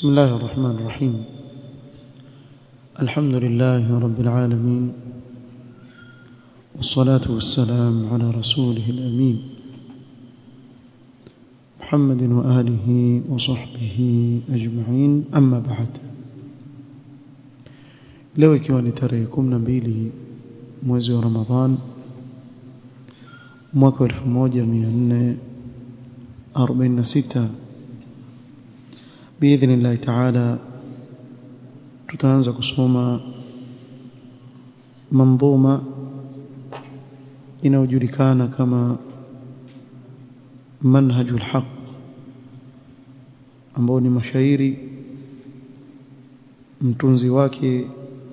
بسم الله الرحمن الرحيم الحمد لله رب العالمين والصلاة والسلام على رسوله الأمين محمد وآله وصحبه أجمعين أما بعد leo ikiwa ni tarehe 12 mwezi wa Ramadhan mwaka 1446 biidhnillahi taala tutaanza kusoma manzuma inayojulikana kama manhajul haq ambao ni mashairi mtunzi wake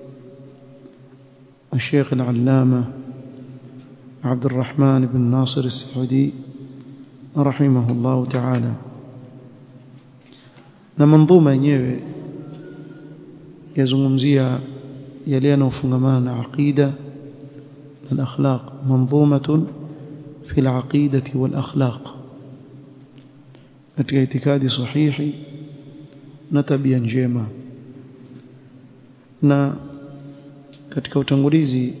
الشيخ العلامة عبد الرحمن بن ناصر السعودي رحمه الله تعالى na manzuma yenyewe yazungumzia yale yanayofungamana na aqida na akhlaq manzumatun fi al-aqidati wal akhlaq katika itikadi sahihi na tabia njema na katika utangulizi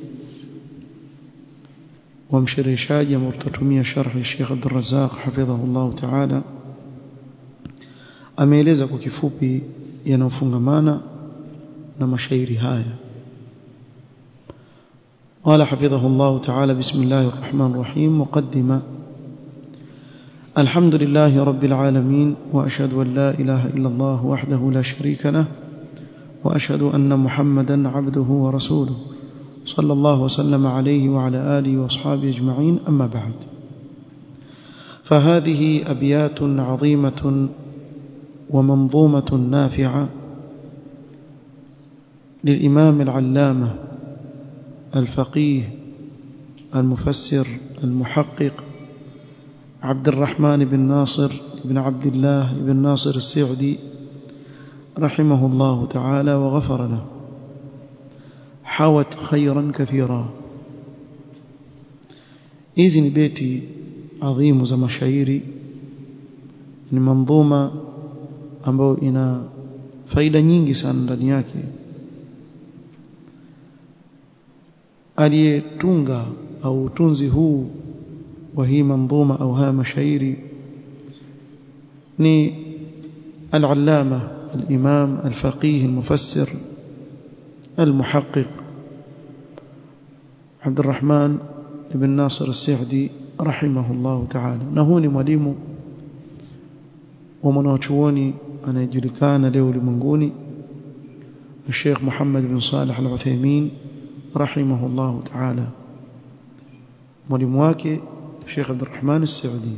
wa mshereheshaji ambao tutatumia sharhi Sheikh Abdul Razzaq hafidhahu Allah Ta'ala ameeleza kwa kifupi yanayofungamana na mashairi haya قال حفظه الله تعالى بسم الله الرحمن الرحيم مقدمة الحمد لله رب العالمين وأشهد أن لا إله إلا الله وحده لا شريك له وأشهد أن محمدا عبده ورسوله صلى الله وسلم عليه وعلى آله وأصحابه أجمعين أما بعد فهذه أبيات عظيمة ومنظومة نافعة للإمام العلامة الفقيه المفسر المحقق عبد الرحمن بن ناصر بن عبد الله بن ناصر السعدي رحمه الله تعالى وغفر له حوت خيرا كثيرا hizi ni beti adhimu za mashairi ni manzuma ambayo ina faida nyingi sana ndani yake aliyetunga au utunzi huu wa hii manzuma au haya mashairi ni al-allama الإمام الفقيه المفسر المحقق عبد الرحمن بن ناصر السعدي رحمه الله تعالى نهوني mwalimu ومناchuoni anayejulikana leo ulimwenguni الشيخ محمد بن صالح العثيمين رحمه الله تعالى mwalimu wake الشيخ عبد الرحمن السعدي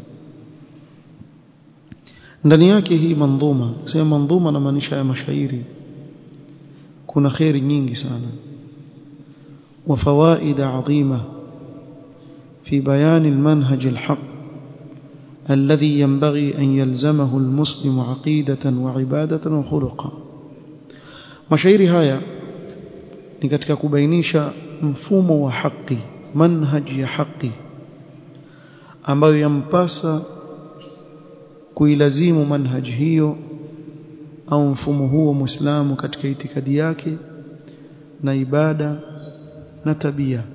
ndani yake hii mandhuma sema mandhuma na maanisha ya mashairi kuna khairi nyingi sana wa fawaida adhima fi bayan almanhaj alhaq الذي ينبغي أن يلزمه المسلم عقيدة وعبادة وخلقا mashairi haya ni katika kubainisha mfumo wa haki manhaj ya haki ambayo yampasa kuilazimu manhaj hiyo au mfumo huo muislamu katika itikadi yake na ibada na tabia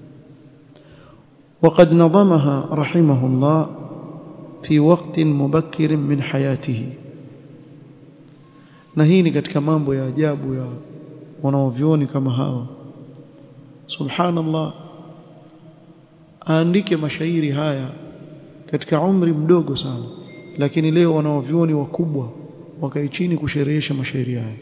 وقد نظمها رحمه الله في وقت مبكر من حياته na hii ni katika mambo ya ajabu ya wanaovioni kama hawa subhanallah aandike mashairi haya katika umri mdogo sana lakini leo wanaovyuoni wakubwa wakae chini kusherehesha mashairi haya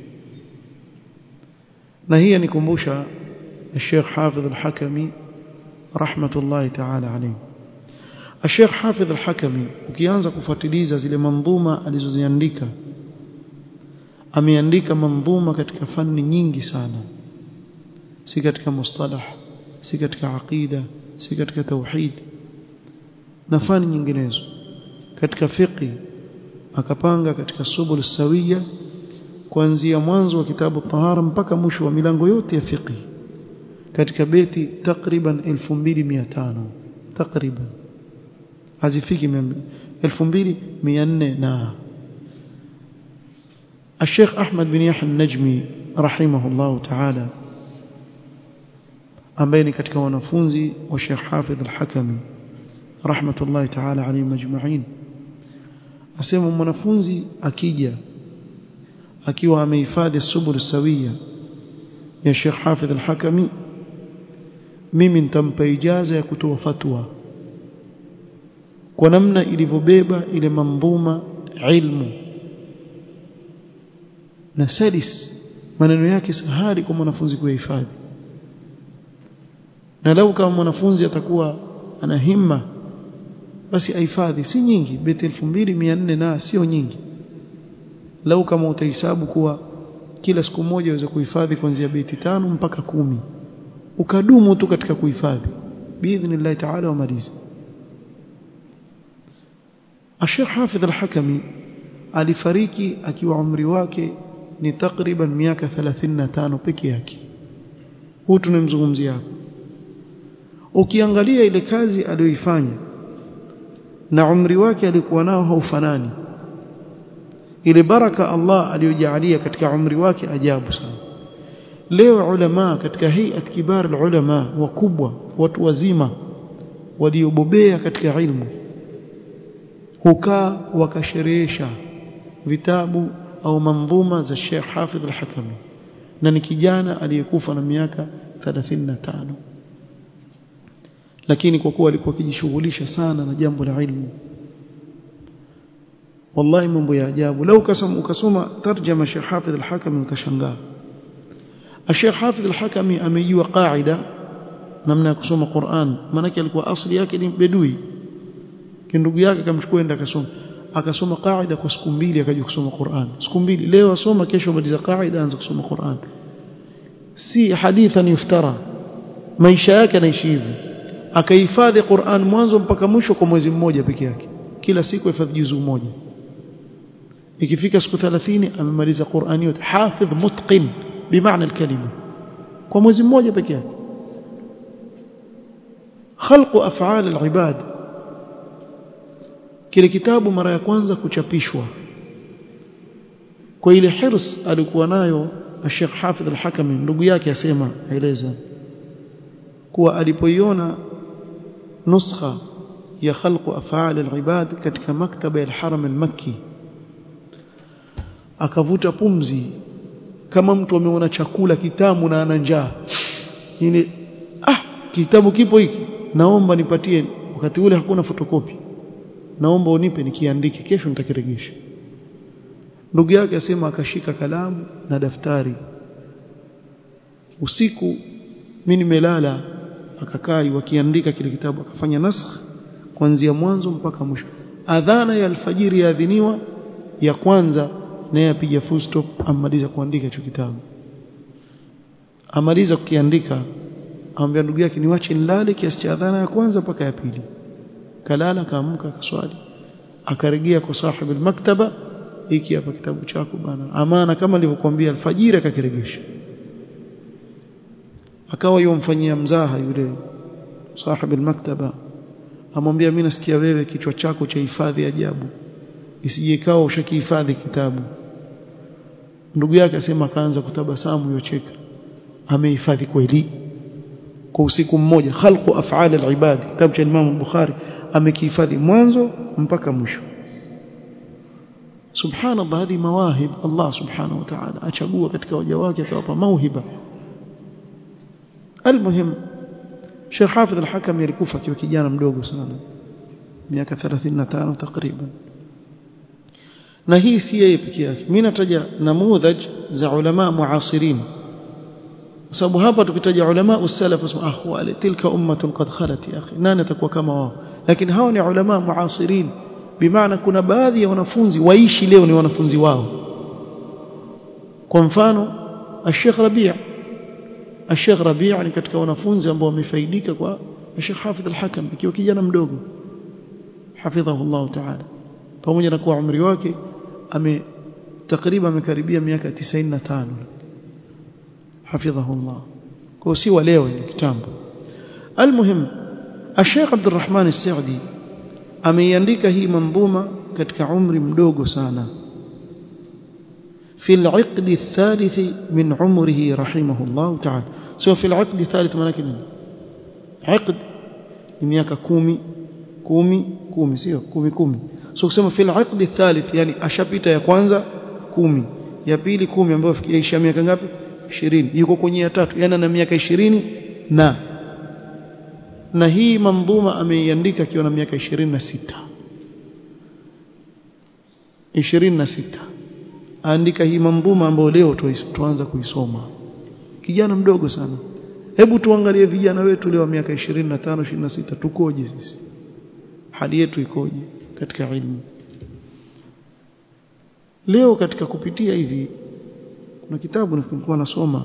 na hii anikumbusha Sheikh Hafidh al-Hakami rahmatullahi ta'ala alayhi Sheikh Hafidh al-Hakami ukianza kufuatiliza zile mandhuma alizoziandika ameandika mandhuma katika fani nyingi sana si katika mustalah si katika aqida si katika tauhid na fani nyinginezo katika fiqi akapanga katika subul sawiya kuanzia mwanzo wa kitabu tahara mpaka mwisho wa milango yote ya fiqi katika beti takriban 2500 takriban hazifiki 2400 na الشيخ أحمد بن يحيى النجمي رحمه الله تعالى ambaye ni katika wanafunzi wa Sheikh Hafidh al-Hakami rahmatullahi ta'ala alayhi majma'in asema mwanafunzi akija akiwa amehifadhi subul sawia ya Sheikh Hafidh al-Hakami mimi nitampa ijaza ya kutoa fatwa kwa namna ilivyobeba ile mandhuma ilmu na sadis maneno yake sahali kwa mwanafunzi kuyahifadhi na lau kama mwanafunzi atakuwa ana himma basi ahifadhi si nyingi beti 2400 na sio nyingi lau kama utahesabu kuwa kila siku moja waweza kuhifadhi kuanzia beti tano mpaka kumi ukadumu tu katika kuhifadhi biidhnillah ta'ala wamaliza Sheikh Hafidh al-Hakami alifariki akiwa umri wake ni takriban miaka 35 peke yake huu tunamzungumzia hapo ukiangalia ile kazi aliyoifanya na umri wake alikuwa nao haufanani ile baraka Allah aliyojalia katika umri wake ajabu sana leo ulama katika hayat kibar ulama wakubwa watu wazima waliobobea katika ilmu hukaa wakasherehesha vitabu au mandhuma za Sheikh Hafidh al-Hakami na ni kijana aliyekufa na miaka 35 lakini kwa kuwa alikuwa akijishughulisha sana na jambo la ilmu wallahi mambo ya ajabu lau kasoma ukasoma tarjama Sheikh Hafidh al-Hakami utashangaa Sheikh Hafidh al-Hakami amejua qaida namna ya kusoma Qur'an maana alikuwa asili yake ni bedui ndugu yake akamchukua enda akasoma akasoma qaida kwa siku mbili akaja kusoma Qur'an siku mbili leo asoma kesho maliza qaida anza kusoma Qur'an si hadithan yuftara maisha yake anaishi hivi akahifadhi Qur'an mwanzo mpaka mwisho kwa mwezi mmoja peke yake kila siku hifadhi juzu moja ikifika siku 30 amemaliza Qur'an yote hafidh mutqin bimaana alkalima kwa mwezi mmoja peke yake خلق افعال العباد kile kitabu mara ya kwanza kuchapishwa kwa ile hirs alikuwa nayo Sheikh Hafidh al-Hakami ndugu yake asema aeleza kuwa alipoiona nuskha ya khalqu af'al al-ibad katika maktaba ya al-Haram al-Makki akavuta pumzi kama mtu ameona chakula kitamu na ana njaa ile ah kitabu kipo hiki naomba nipatie wakati ule hakuna fotokopi naomba unipe nikiandike kesho nitakirejesha ndugu yake asema akashika kalamu na daftari usiku mimi nimelala akakaa wakiandika kile kitabu akafanya nasakh kuanzia mwanzo mpaka mwisho adhana ya alfajiri yaadhiniwa ya kwanza naye apiga full stop amaliza kuandika hicho kitabu amaliza kukiandika amwambia ndugu yake niwache nilale kiasi cha adhana ya kwanza mpaka ya pili kalala kaamka akaswali akarejea kwa sahibi maktaba hiki hapa kitabu chako bana amana kama nilivyokuambia alfajiri akakiregesha akawa yomfanyia mzaha yule sahibi maktaba amwambia mimi nasikia wewe kichwa chako cha hifadhi ajabu isije ikawa ushakihifadhi kitabu ndugu yake asema akaanza kutabasamu yocheka amehifadhi kweli kwa usiku mmoja khalqu af'al al-ibad kitabu cha Imam al-Bukhari amekihifadhi mwanzo mpaka mwisho subhanallah hadi mawahib Allah subhanahu wa ta'ala achagua katika waja wake akawapa mauhiba almuhim Sheikh Hafidh al-Hakam alikufa akiwa kijana mdogo sana miaka 35 takriban na hii si yeye pekee yake mimi nataja namudhaj za ulama muasirin kwa sababu hapa tukitaja ulama usalaf usma ah wale tilka ummatun qad khalat ya akhi nani atakuwa kama wao lakini hao ni ulama muasirin bimaana kuna baadhi ya wanafunzi waishi leo ni wanafunzi wao kwa mfano Sheikh Rabi' Sheikh Rabi' ni katika wanafunzi ambao wamefaidika kwa Sheikh Hafidh al-Hakam ikiwa kijana mdogo hafidhahu Allah ta'ala pamoja na kuwa umri wake ame takriban amekaribia miaka 95 حفظه الله kwa si wa leo ni kitambo almuhim Sheikh Abdurrahman As-Saudi ameiandika hii mandhuma katika umri mdogo sana في العقد الثالث من عمره رحمه الله تعالى سو في العقد الثالث maana nini عقد ni miaka 10 10 10 sio 10 10 so kusema في العقد الثالث yani ashapita ya kwanza 10 ya pili 10 ambayo yaisha miaka ngapi 20 yuko kwenye ya tatu yani ana miaka 20 na na hii mandhuma ameiandika akiwa na miaka 26 26 aandika hii mandhuma ambayo leo tuanza kuisoma kijana mdogo sana hebu tuangalie vijana wetu leo miaka 25 26 tukoje sisi hali yetu ikoje katika ilmu leo katika kupitia hivi kuna kitabu nilikuwa nasoma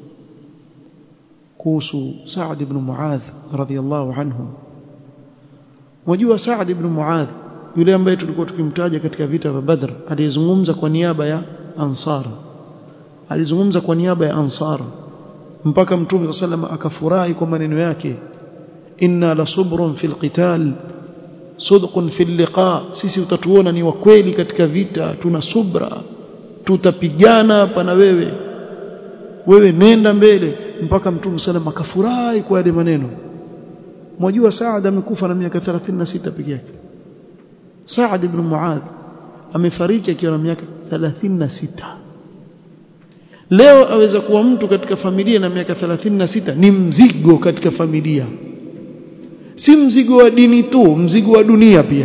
kuhusu Saad ibn Muadh radhiyallahu anhu wajua Saad ibn Muadh yule ambaye tulikuwa tukimtaja katika vita vya Badr alizungumza kwa niaba ya Ansar alizungumza kwa niaba ya Ansar mpaka Mtume sallam akafurahi kwa maneno yake inna la subrun fil qital sudqun fil liqa sisi utatuona ni wakweli katika vita tuna subra tutapigana hapa na wewe wewe nenda mbele mpaka Mtume sallam akafurahi kwa yale maneno mwajua Saad amekufa na miaka 36 peke yake Saad ibn Muadh amefariki akiwa na miaka 36 leo aweza kuwa mtu katika familia na miaka 36 ni mzigo katika familia si mzigo wa dini tu mzigo wa dunia pia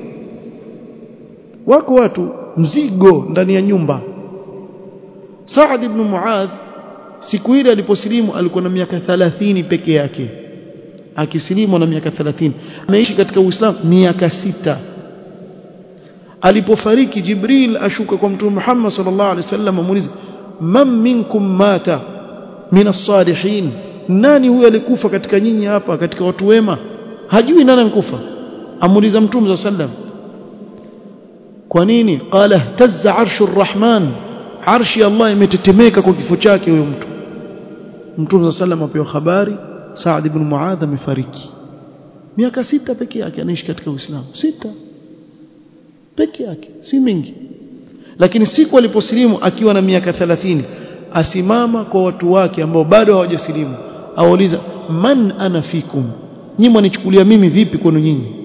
wako watu mzigo ndani ya nyumba Saad ibn Muadh siku ile aliposilimu alikuwa na miaka 30 peke yake akisilimu na miaka 30 ameishi katika Uislamu miaka sita alipofariki Jibril ashuka kwa Mtume Muhammad sallallahu alaihi wasallam amuuliza man minkum mata min as-salihin nani huyo alikufa katika nyinyi hapa katika watu wema hajui nani amekufa amuuliza Mtume sallallahu kwa nini qala tazza arshu rahman arshi Allah imetetemeka kwa kifo chake huyo mtu Mtume sallallahu apewa habari Saad ibn Muadh amefariki miaka sita peke yake anaishi katika Uislamu sita peke yake si mingi lakini siku aliposilimu akiwa na miaka 30 asimama kwa watu wake ambao bado hawajasilimu auliza man ana fikum nyinyi mwanichukulia mimi vipi kwenu nyinyi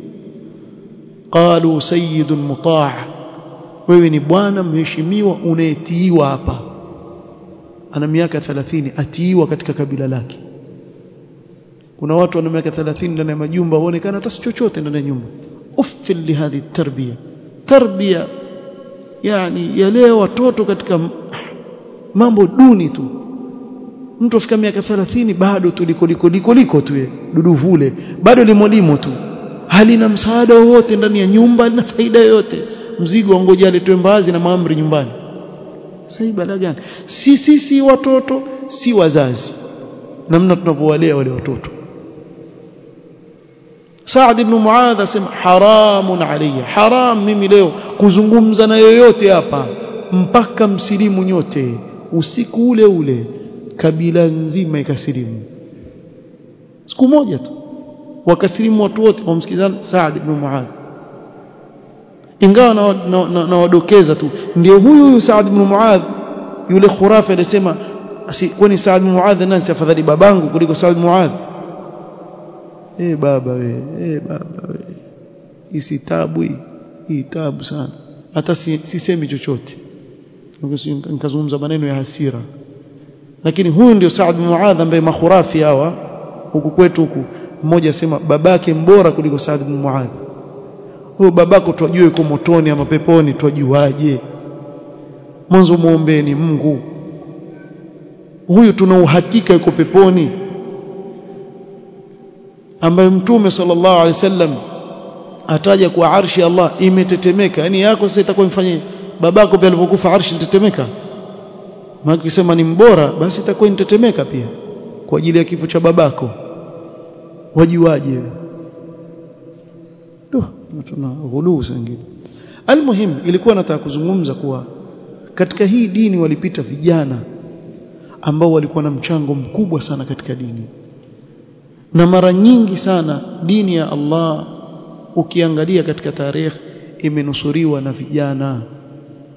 qalu sayyidun mutaa wewe ni bwana mheshimiwa unayetiiwa hapa ana miaka 30 atiiwa katika kabila lake kuna watu wana miaka 30 ndani ya majumba waonekana hata chochote ndani ya nyumba uffil lihadhi tarbia tarbia yani yalea watoto katika mambo duni tu mtu afika miaka 30 bado tu liko liko liko liko tu dudu vule bado limolimo tu halina msaada wowote ndani ya nyumba na faida yoyote mzigo ngoja aletwe mbazi na maamri nyumbani sasa bala gani si si si watoto si wazazi namna tunavyowalea wale watoto Saad ibn Muadh asema haramun alayya haram mimi leo kuzungumza na yoyote hapa mpaka msilimu nyote usiku ule ule kabila nzima ikasilimu siku moja tu wakasilimu watu wote wamsikizana Saad ibn Muadh ingawa na, na, na, na wadokeza tu ndio huyu huyu Saad ibn Muadh yule khurafi alisema kwani Saad ibn Muadh nani afadhali babangu kuliko Saad ibn Muadh eh baba we eh baba we hii tabu hii hii tabu sana hata sisemi si chochote nikazungumza maneno ya hasira lakini huyu ndio Saad bin Muadh ambaye makhurafi hawa huku kwetu huku mmoja asema babake mbora kuliko Saad bin Muadh huyo babako twajue yuko motoni ama peponi twajuaje mwanzo muombeeni Mungu huyu tuna uhakika yuko peponi ambaye mtume sallallahu alaihi wasallam ataja kwa arshi Allah imetetemeka yani yako sasa itakuwa mfanye babako pia alipokufa arshi itetemeka maana ukisema ni mbora basi itakuwa inatetemeka pia kwa ajili ya kifo cha babako wajiwaje ndio tuna ghuluu sangine almuhim ilikuwa nataka kuzungumza kuwa katika hii dini walipita vijana ambao walikuwa na mchango mkubwa sana katika dini na mara nyingi sana dini ya Allah ukiangalia katika tarehe imenusuriwa na vijana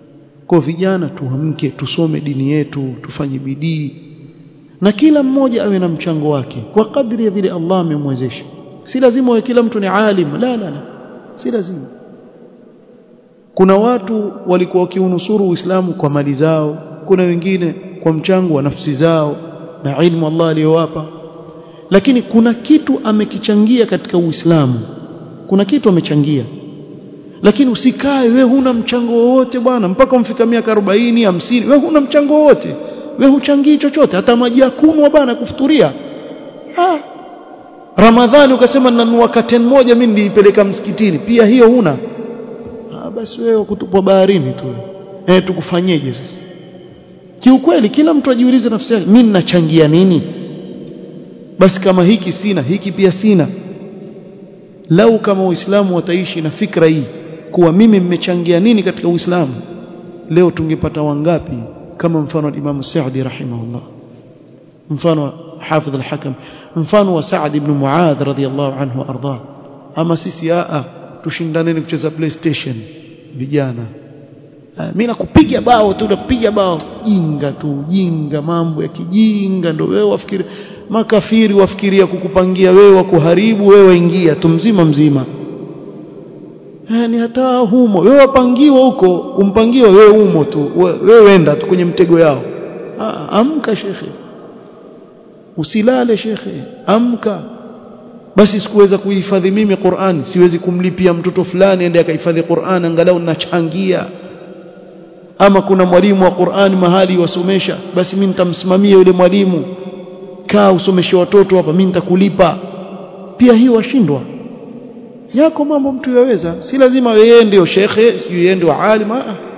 kwa vijana tuamke tusome dini yetu tufanye bidii na kila mmoja awe na mchango wake kwa kadri ya vile Allah amemwezesha si lazima wawe kila mtu ni alim la la la si lazima kuna watu walikuwa wakiunusuru Uislamu kwa mali zao kuna wengine kwa mchango wa nafsi zao na ilmu Allah aliyowapa lakini kuna kitu amekichangia katika Uislamu kuna kitu amechangia lakini usikae we huna mchango wowote bwana mpaka umfika miaka 40 50 we huna mchango wowote we huchangii chochote hata maji ya kunywa bwana kufuturia ah Ramadhani ukasema nanunua katen moja mimi nilipeleka msikitini pia hiyo huna ah basi wewe kutupwa baharini tu eh tukufanyeje sasa kiukweli kila mtu ajiulize nafsi yake mimi ninachangia nini basi kama hiki sina hiki pia sina lau kama waislamu wataishi na fikra hii kuwa mimi mmechangia nini katika uislamu leo tungepata wangapi kama mfano wa Imam Sa'di rahimahullah mfano wa Hafidh al-Hakam mfano wa Sa'd ibn Muadh radhiyallahu anhu arda ama sisi a tushindaneni kucheza PlayStation vijana mimi nakupiga bao tu napiga bao jinga tu jinga mambo ya kijinga ndio wewe wafikiri makafiri wafikiria kukupangia wewe kuharibu wewe waingia tu mzima mzima ni hata humo wewe wapangiwa huko umpangiwa wewe umo tu wewe wenda tu kwenye mtego yao Aa, amka shekhe usilale shekhe amka basi sikuweza kuhifadhi mimi Qur'an siwezi kumlipia mtoto fulani ende akahifadhi Qur'an angalau nachangia ama kuna mwalimu wa Qur'an mahali wasomesha basi mimi nitamsimamia yule mwalimu kaa usomeshe watoto hapa mimi nitakulipa pia hiyo washindwa yako mambo mtu yaweza si lazima yeye ndio shekhe si yeye ndio alim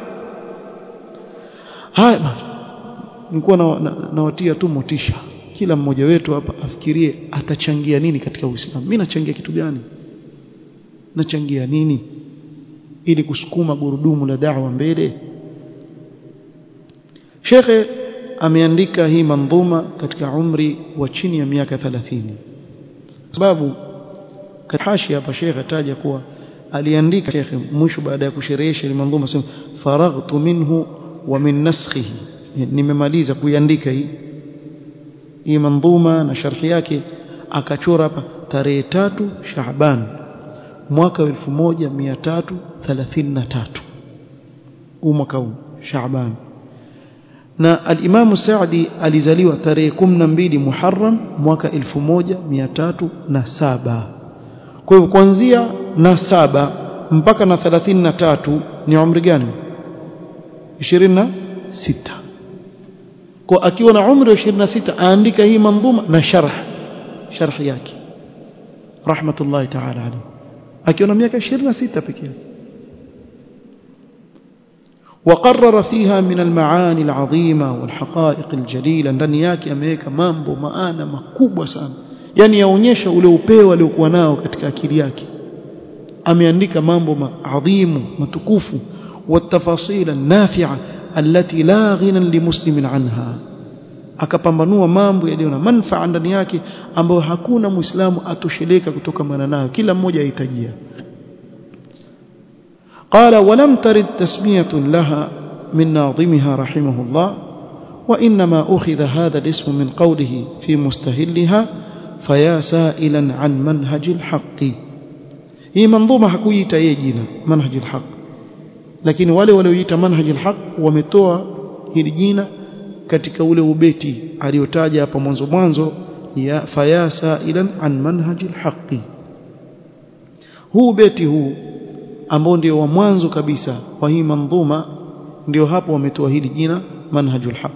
haya nilikuwa nawatia na, na tu motisha kila mmoja wetu hapa afikirie atachangia nini katika Uislamu mimi nachangia kitu gani nachangia nini ili kusukuma gurudumu la da'wa mbele Shekhe ameandika hii mandhuma katika umri wa chini ya miaka 30 sababu hashi hapa Sheikh ataja kuwa aliandika Sheikh mwisho baada ya kusherehesha ile mandhuma sema faraghtu minhu wa min naskhihi nimemaliza kuiandika hii hii mandhuma na sharhi yake akachora hapa tarehe tatu Shaaban mwaka 1333 huu mwaka huu Shaaban na al-Imam Saadi alizaliwa tarehe 12 Muharram mwaka 1307 kwa hivyo kuanzia na saba mpaka na 33 ni umri gani 26 kwa akiwa na umri wa 26 aandika hii mandhuma na sharh sharh yake rahmatullahi ta'ala alayhi akiwa na miaka 26 pekee yake وقرر فيها من المعاني العظيمة والحقائق الجليلة ndani yake ameweka mambo maana makubwa sana yani yaonyesha ule upeo aliokuwa nao katika akili yake ameandika mambo maadhimu matukufu والتفاصيل النافعة التي لا غنى لمسلم عنها akapambanua mambo yaliyo na manufaa ndani yake ambayo hakuna muislamu atosheleka kutokamana nayo kila mmoja ahitajia قال ولم ترد تسمية لها من ناظمها رحمه الله وإنما أخذ هذا الاسم من قوله في مستهلها فيا سائلا عن منهج الحق هي منظومة حكوية يجينا منهج الحق lakini wale walioita manhaj alhaq wametoa hili jina katika ule ubeti aliotaja hapa mwanzo mwanzo ya fayasa ilan an manhaj alhaq huu beti huu ambao ndio wa mwanzo kabisa wa hii mandhuma ndio hapo wametoa hili jina manhaj alhaq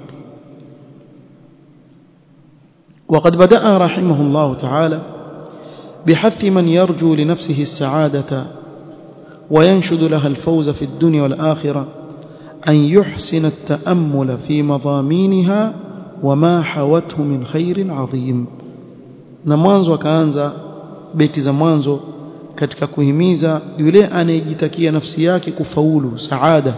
وقد بدأ رحمه الله تعالى بحث من يرجو لنفسه السعادة وينشد لها الفوز في الدنيا والآخرة أن يحسن التأمل في مضامينها وما حوته من خير عظيم na mwanzo akaanza beti za mwanzo katika kuhimiza yule anayejitakia nafsi yake kufaulu saada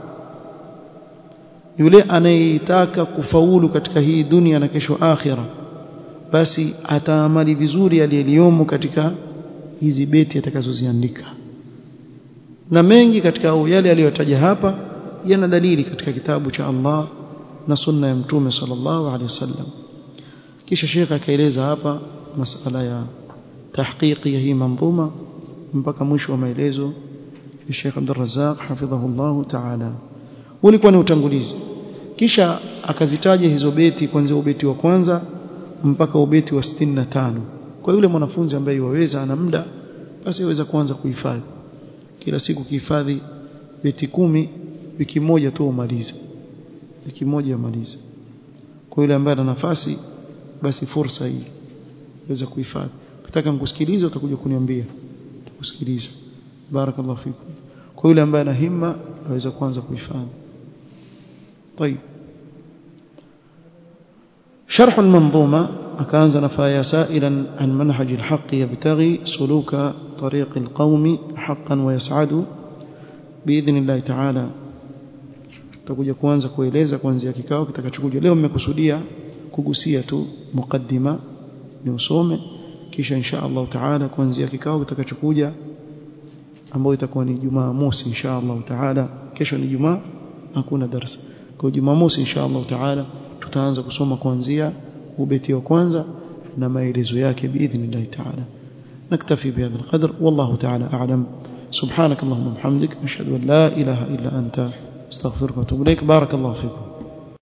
yule anayetaka kufaulu katika hii dunia na kesho akhira basi ataamali vizuri aliyeliyomo katika hizi beti atakazoziandika na mengi katika yale aliyotaja hapa yana dalili katika kitabu cha Allah na sunna ya mtume sallallahu alaihi wasallam kisha shekha akaeleza hapa masala ya tahqiqi ya hii manzuma mpaka mwisho wa maelezo ya Sheikh Abdul Razzaq hafidhahullah ta'ala ulikuwa ni utangulizi kisha akazitaja hizo beti kuanzia ubeti wa kwanza mpaka ubeti wa 65 kwa yule mwanafunzi ambaye yuwaweza ana muda basi aweza kuanza kuhifadhi kila siku kihifadhi beti kumi wiki moja tu umalize wiki moja umalize kwa yule ambaye ana nafasi basi fursa hii weza kuhifadhi ukitaka nikusikilize utakuja kuniambia tukusikiliza barakallahu fikum kwa yule ambaye ana himma aweza kuanza kuhifadhi طيب شرح المنظومة أكانز نفايا سائلا عن منهج الحق يبتغي سلوك طريق القوم حقا ويسعد بإذن الله تعالى tutakuja kuanza kueleza kuanzia kikao kitakachokuja leo mmekusudia kugusia tu mukaddima ni usome kisha insha Allah taala kuanzia kikao kitakachokuja ambayo itakuwa ni Jumaa mosi insha Allah taala kesho ni Jumaa hakuna darasa kwa Jumaa mosi insha Allah taala tutaanza kusoma kuanzia ubeti wa kwanza na maelezo yake biidhnillah taala نكتفي بهذا القدر والله تعالى أعلم سبحانك اللهم وبحمدك أشهد أن لا إله إلا أنت استغفرك واتوب إليك بارك الله فيكم